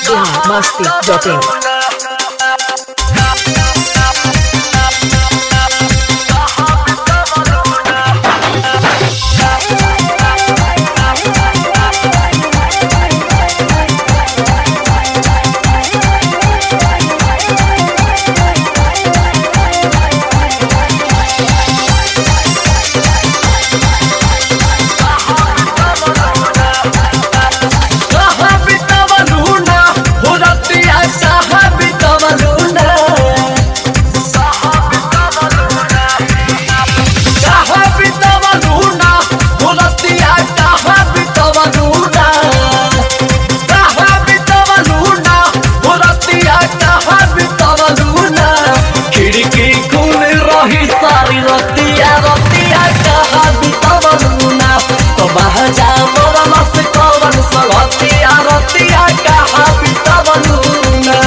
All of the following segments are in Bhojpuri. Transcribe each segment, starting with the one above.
biharmasti.in कहाँ बितवलू ना हो रतिया कहाँ बितवलू ना कहाँ बितवलू ना हो रतिया कहाँ बितवलू ना कहाँ बितवलू ना हो रतिया कहाँ बितवलू ना खिड़की खुल रही सारी रतिया रतिया कहाँ बितवलू ना तो बहजा मोरा मस्त कवन सलतिया रतिया कहाँ बितवलू ना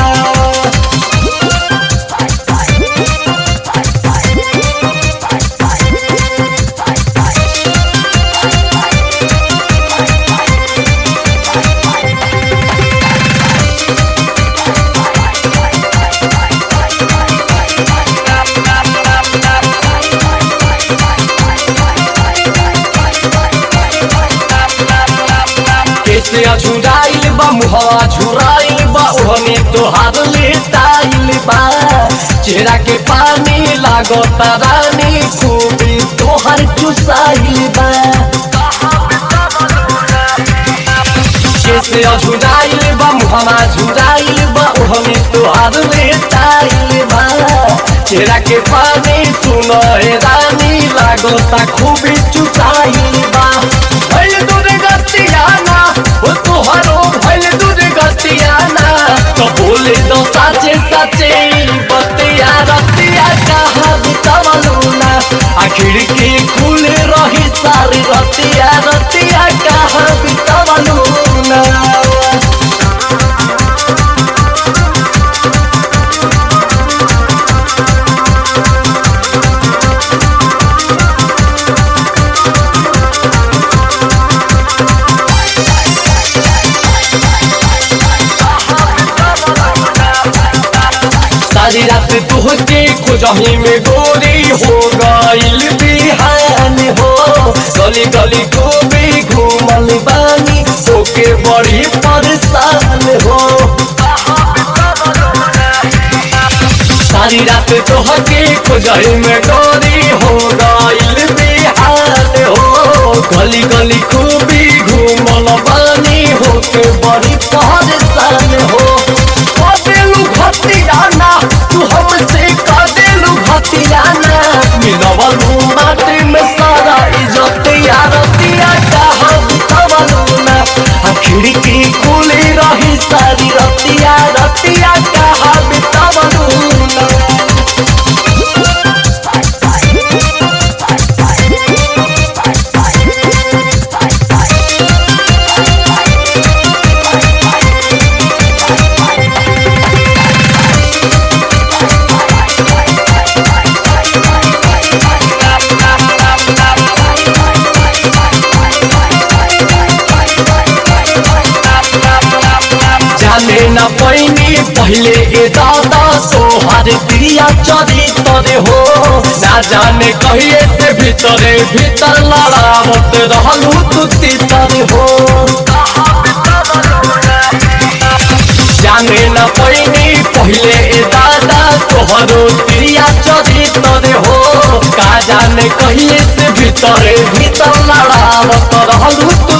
कैसे अझुराइल बा मुहवा झुराइल बा ओहने तोहार लेटाइल बा चेहरा के पानी लागता रानी खूबी तोहर चुसाइल बा कैसे अझुराइल बा मुहवा झुराइल बा ओहने तोहार लेटाइल बा चेहरा के पानी सुनो हे रानी लागता खूबी चुसाइल बा भइल दूध गतियाना ओ तोहरो भइल दूध गतियाना तो बोले दो साचे साचे बतिया रतिया कहाँ बितवलू ना आ खिड़की खुल रही सारी रतिया रतिया कहाँ बितवलू ना सारी रात तुहके खोजही में गोरी हो गइल बिहान हो गली गली खूबी घूमल बानी होके बड़ी परेशान हो सारी रात तुहके खोजही में गोरी हो गइल बिहान हो गली गली खूबी घूमल बानी होके बड़ी परेशान हो कदेलू भतियाना तू हमसे कदेलू भतियाना मिलवलू माटी में सारा इज्जतिया रतिया कहाँ बितवलू ना आ खिड़की खुली रही सारी रतिया रतिया कहाँ बितवलू ना जाने न पैनी पहले ए दादा तोहर प्रिया चरित्र हो ना जाने कहिए से भीतरे भीतर लड़ावत रहलू तू तीतर हो जाने न पैनी पहले ए दादा तोहरो प्रिया चरित्र हो का जाने कहिए से भीतरे भीतर लड़ावत रहलू